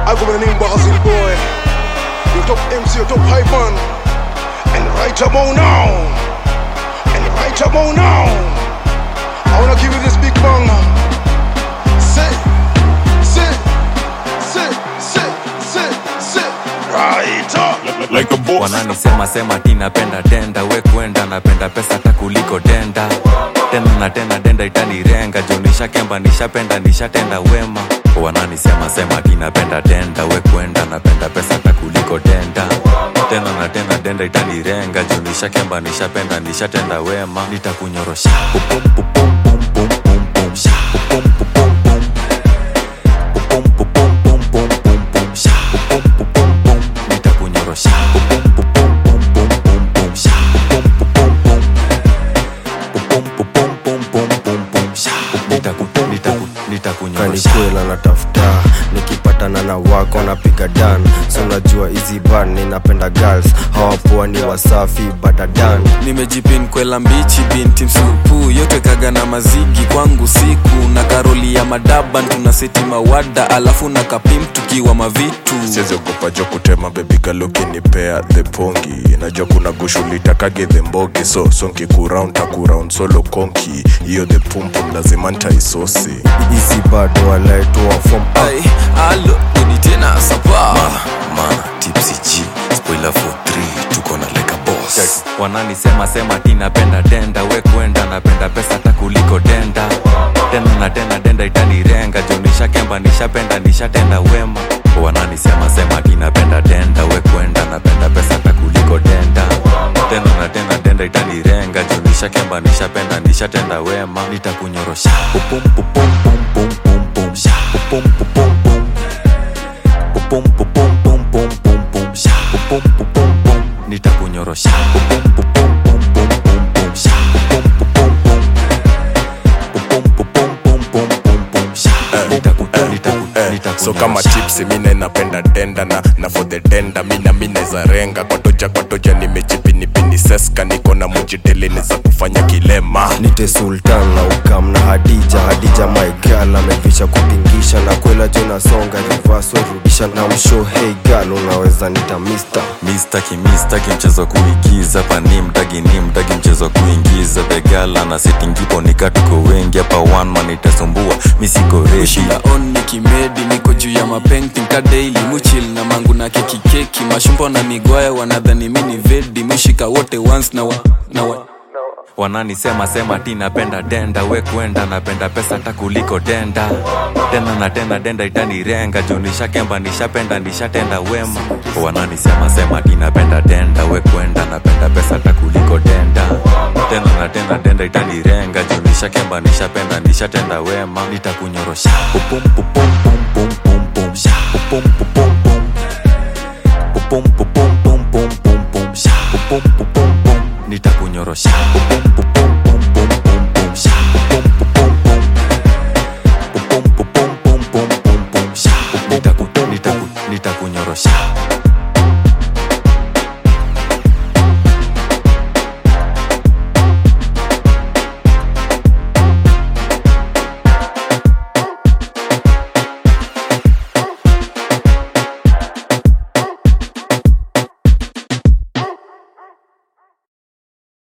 I go by the name Basil Boy. Your top MC, your top hype man. And right about now. And right about now. I wanna give you this big bang. Say, say, say, say, say, say. Right up. like a boss. wananisema sema ti napenda denda we kwenda napenda pesa hata kuliko denda tena na tena denda itanirenga juu nishakemba nishapenda nishatenda wema wananisema sema ti napenda denda we kwenda napenda pesa hata kuliko denda tena na tena denda itanirenga juu nishakemba nishapenda nishatenda wema nitakunyorosha Pupum, pupum, pum, pum, pum, pum, sha. Pupum, pupum, pum. Pupum, pupum, pum, pum, pum, pum, sha. Pupum, pupum, pum. Nitakunyorosha. Pupum, pupum, pum, pum, pum, pum, sha. Pupum, pupum, pum. Pupum, pupum, pum, pum, pum, pum, sha. Nitaku- nitaku- nitakunyorosha. kanikwela natafuta nikipatana na wako napiga dan so najua hizi ban ninapenda girls hawapoa ni wasafi badadan nimejipin kwela mbichi binti msupu yote kaga na mazigi kwangu siku na karoli ya madaban tuna seti mawada alafu na kapim tukiwa mavitu siziogopa jo kutema bebigalukinipea the pongi najua kuna gushulitakage the mbogi so sonki kuround takuround solo konki hiyo the pumpum lazima ntaisosi hizi bado walaetoa fom ai alo uni tena sapa Ma, tipsy G, spoiler for 3 tuko na like a boss wananisema sema ti napenda denda we kwenda napenda pesa hata kuliko denda tena na tena denda itanirenga juu nishakemba nishapenda nishatenda wema wananisema sema ti napenda denda we kwenda napenda pesa hata kuliko denda tena na tena denda itanirenga juu nishakemba nishapenda nishatenda wema nitakunyorosha Pupum, pupum, pum, pum, pum, pum, sha. Pupum, pupum, pum. Pupum, pupum, pum, pum, pum, pum, sha. Pupum, pupum, pum. nitakunyorosha Pupum, pupum, pum, pum, pum, pum, sha. Pupum, pupum, pum. Pupum, pupum, pum, pum, pum, pum, sha. Nitaku- nitaku- Eh, so kama nitakunyorosha. chipsi mina inapenda denda na, na for the denda mina mineza renga kwatoja kwatoja nimejipinipini seska niko na mujiteleni za kufanya kilema nite sultan na ukam na hadija hadija maigal amevisha kupingisha na kwela jo nasonga rivaswarudisha na msho hey gal unaweza nita mister mistaki mistaki mchezo kuigiza pani mtagi ni mtagi mchezo kuingiza begala na setingipo nikatuko wengi hapa one man itasumbua misiko reshi shila on nikimedi niko juu ya mapenting ka daily muchil na mangu na keki keki mashumbo na migwaya wanadhani mini vedi mushika wote once na wa, na wa. wananisema sema ti napenda denda we kwenda napenda pesa hata kuliko denda tena na tena denda itanirenga juu nishakemba nishapenda nishatenda wema wananisema sema ti napenda denda we kwenda napenda pesa hata kuliko denda tena na tena denda itanirenga juu nishakemba nishapenda nishatenda wema nitakunyorosha Pupum, pupum, pum, pum, pum, pum, sha. Pupum, pupum, pum. Pupum, pupum, pum, pum, pum, pum, sha. Pupum, pupum, pum. nitakunyorosha Pupum, pupum,